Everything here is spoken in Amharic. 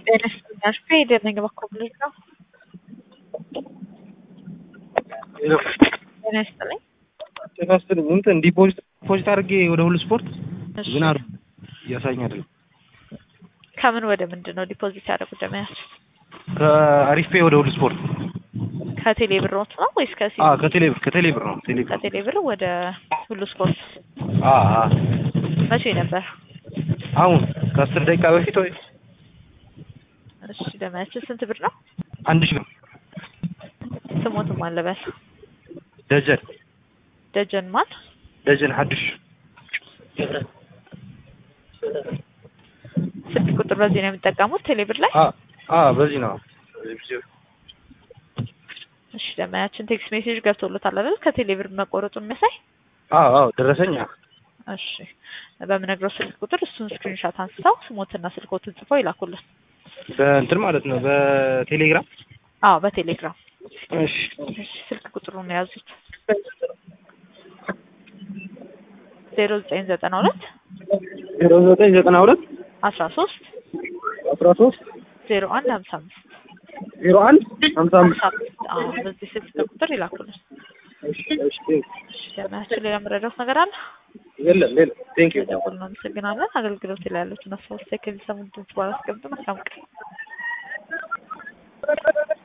ጤና ይስጥልኝ አሽፌ የደነኝ በኮብልጅ ነው። ጤና ይስጥልኝ። ጤና ይስጥልኝ። እንትን ዲፖዚት ዲፖዚት አድርጌ ወደ ሁሉ ስፖርት እሺ። ግን አሩ እያሳኝ አይደለም። ከምን ወደ ምንድን ነው ዲፖዚት ያደረጉት? ደመያች ከአሪፍ ፔ ወደ ሁሉ ስፖርት ከቴሌ ብሮት ነው ወይስ ከሲ አ ከቴሌ ብር ከቴሌ ብር ነው ቴሌ ብር ከቴሌ ብር ወደ ሁሉ ስፖርት አ አ መቼ ነበር? አሁን ከአስር ደቂቃ በፊት ወይ እሺ ደመያች ስንት ብር ነው? አንድ ሺህ ብር ስሞትም አለበል ደጀን ደጀን ማን ደጀን ሐዱሽ ስልክ ቁጥር በዚህ ነው የሚጠቀሙት ቴሌ ብር ላይ? አ አ በዚህ ነው እሺ ደመያችን ቴክስት ሜሴጅ ገብቶሎታል አይደል? ከቴሌ ብር መቆረጡን የሚያሳይ አ አ ደረሰኝ እሺ በምነግረው ስልክ ቁጥር እሱን ስክሪንሻት አንስተው ስሞትና ስልኮትን ጽፈው ይላኩልን። በእንትን ማለት ነው በቴሌግራም አዎ በቴሌግራም እሺ እሺ ስልክ ቁጥሩን የያዙት ዜሮ ዘጠኝ ዘጠና ሁለት ዜሮ ዘጠኝ ዘጠና ሁለት አስራ ሶስት አስራ ሶስት ዜሮ አንድ ሀምሳ አምስት ዜሮ አንድ ሀምሳ አምስት ሀምሳ አምስት አዎ በዚህ ስልክ ቁጥር ይላኩልን። እሺ እሺ እሺ ደህናችን ሌላ የምረዳት ነገር አለ? የለም ሌላ ቴንክ ዩ ደውል ነው። አመሰግናለን። አገልግሎት ላይ ያሉትን አስተዋጽኦ ከሚሰሙ ድምጽ በኋላ አስቀምጡ። መልካም ቀን